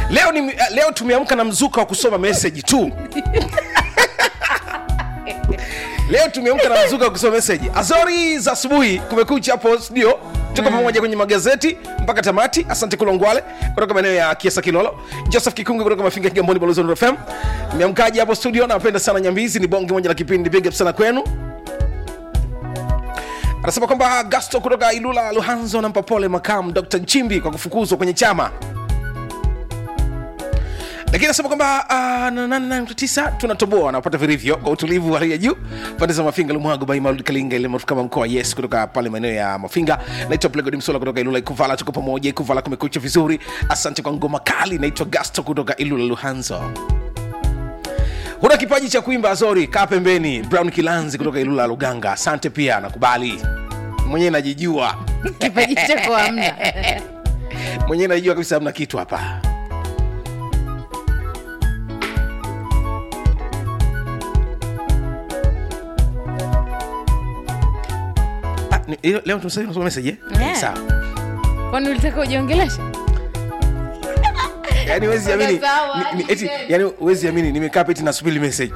leo, ni, leo tumeamka na mzuka wa kusoma meseji tu leo tumeamka na mzuka wa kusoma meseji azori za asubuhi kumekucha hapo studio tuko pamoja kwenye magazeti mpaka tamati asante kulongwale kutoka maeneo ya kiesa kilolo joseph kikungu kutoka mafinga kigamboni balozi wa Nuru fm meamkaji hapo studio napenda sana nyambizi ni bonge moja la kipindi big up sana kwenu anasema kwamba gasto kutoka ilula luhanzo nampa pole makamu dr nchimbi kwa kufukuzwa kwenye chama lakini anasema kwamba uh, tisa tunatoboa napata vilivyo kwa utulivu wa hali ya juu pande za mafinga lumwago baimalud kalinga ile maarufu kama mkoa yes kutoka pale maeneo ya mafinga naitwa plegodi msola kutoka ilula ikuvala tuko pamoja ikuvala kumekucha vizuri asante kwa ngoma kali naitwa gasto kutoka ilula luhanzo huna kipaji cha kuimba azori kaa pembeni brown kilanzi kutoka ilula luganga asante pia nakubali mwenyewe najijua kipaji chako hamna mwenyewe najijua kabisa hamna kitu hapa Ah, ni- leo- leo tumesema tunasoma message eh? Yeah. Sawa. kwani ulitaka ujiongelesha Yaani wezi amini Sawa, ni- ni- hadi eti tena. yani wezi amini nimekaa peti nasubiri message.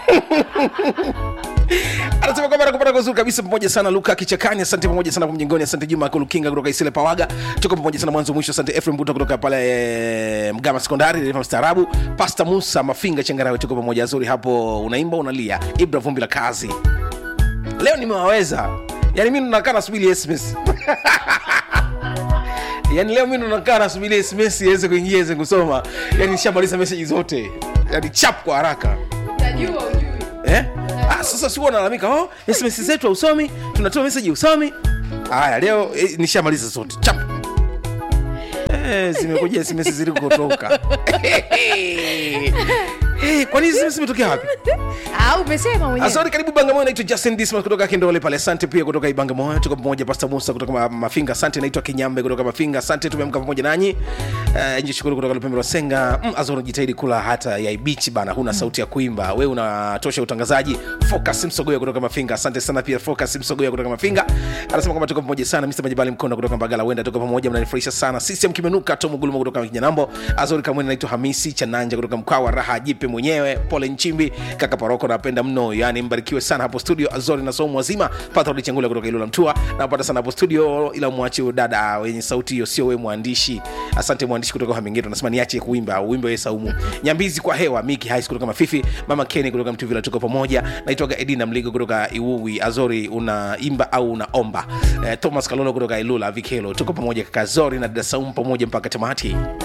anasema kwamba nakupata kwa uzuri kabisa pamoja sana luka kichakani asante pamoja sana kwa mjengoni asante juma kulukinga kutoka isile pawaga tuko pamoja sana mwanzo mwisho asante efrem buta kutoka pale eh, mgama sekondari dereva mstaarabu pasta musa mafinga changarawe tuko pamoja zuri hapo unaimba unalia ibra vumbi la kazi leo nimewaweza yani mi nakaa nasubiri sms yani leo mi nakaa nasubiri sms iweze kuingia iweze kusoma yani nishamaliza meseji zote yani chap kwa haraka utajua ujui eh? ah, sasa si nalalamika oh, sms zetu hausomi tunatoa meseji usomi haya leo eh, nishamaliza zote chap Eh, zimekuja sms zilikotoka Eh, kwani hizi sms zimetokea wapi Ah, umesema mwenyewe asante karibu bangamoyo naitwa justin dismas kutoka kindole pale asante pia kutoka ibangamoyo tuko pamoja pasta musa kutoka Ma- mafinga asante naitwa kinyambe kutoka mafinga asante tumeamka pamoja nanyi uh, nje shukuru kutoka lupembe senga mm, azoro jitahidi kula hata ya ibichi bana huna sauti ya kuimba we unatosha utangazaji focus msogoya kutoka mafinga asante sana pia focus msogoya kutoka mafinga anasema kwamba tuko pamoja sana mr majibali mkono kutoka mbagala wenda tuko pamoja mnanifurahisha sana sisem kimenuka tomu guluma kutoka kinyanambo azori kamwene naitwa hamisi chananja kutoka mkoa wa raha jipe mwenyewe pole nchimbi kaka paroko napenda mno yani mbarikiwe sana hapo studio azori na somo wazima patroli changula kutoka ilula mtua napata sana hapo studio ila mwache dada wenye sauti hiyo sio we mwandishi asante mwandishi kutoka hamingeto nasema niache kuimba uimbe we saumu nyambizi kwa hewa miki hais kutoka mafifi mama keni kutoka mtuvila tuko pamoja naitwaga edina mligo kutoka iwuwi azori unaimba au unaomba eh, thomas kalolo kutoka ilula vikelo tuko pamoja kaka zori na dada saumu pamoja mpaka tamati